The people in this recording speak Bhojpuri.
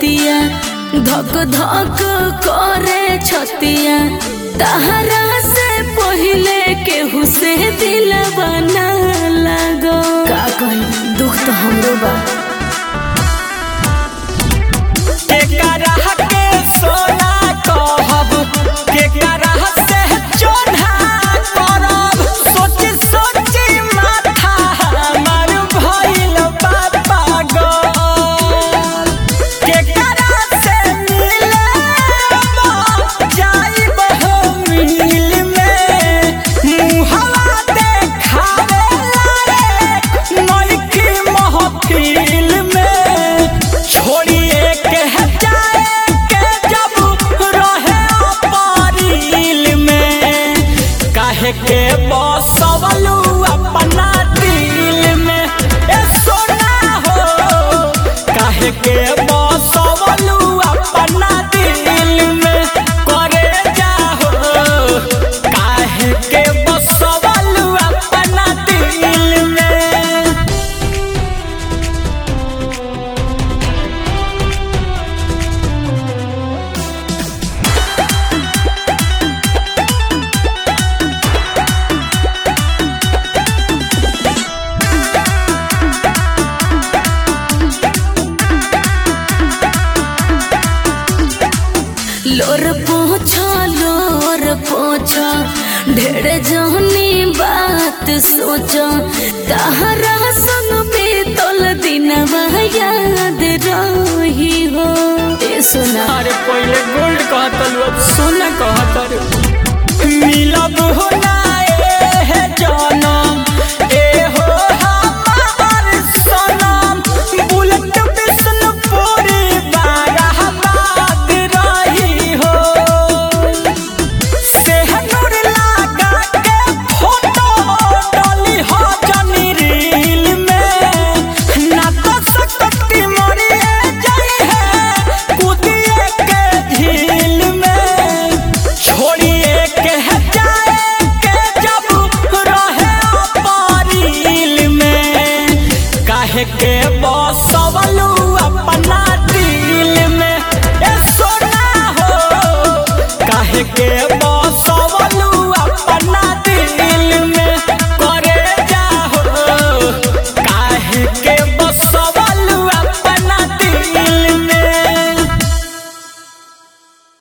बतिया धक धक करे छतिया तहरा से पहिले केहू से दिल बना लगो का कही दुख तो हमरो बा केकरा के सोना कहब केकरा से चोन्हा करब सोची सोची माथा हमर भइल बा पागल केकरा से मिलब जाइब हो मिल में मुहवा देखावे लायक नइखी महफिल में छोड़िए के जाए के जब रहे अपरिल में काहे के बसवलू अपना दिल में ए सोना हो काहे के बसवलू अपना दिल में करे जाहो काहे के बसवलू अपना दिल में लोर पोछो लोर पोछो ढेर जहनी बात सोचो तहरा संग बीतल दिनवा याद रही हो ए सोना अरे पहले गोल्ड कहतलू अब सोना कहतर मिलब हो ना ए जनम ए हो हमार सनम बुलेट बिष्णुपुरी बाराबाद रही हो सेहनूर लगा के फोटो डाली हो जनी रील में ना तो सकती मरिए जाई है कूदिए के झील में छोड़िए के जाए के जब रहे अपरिल में काहे के बसवलू अपना दिल में ए सोना हो काहे के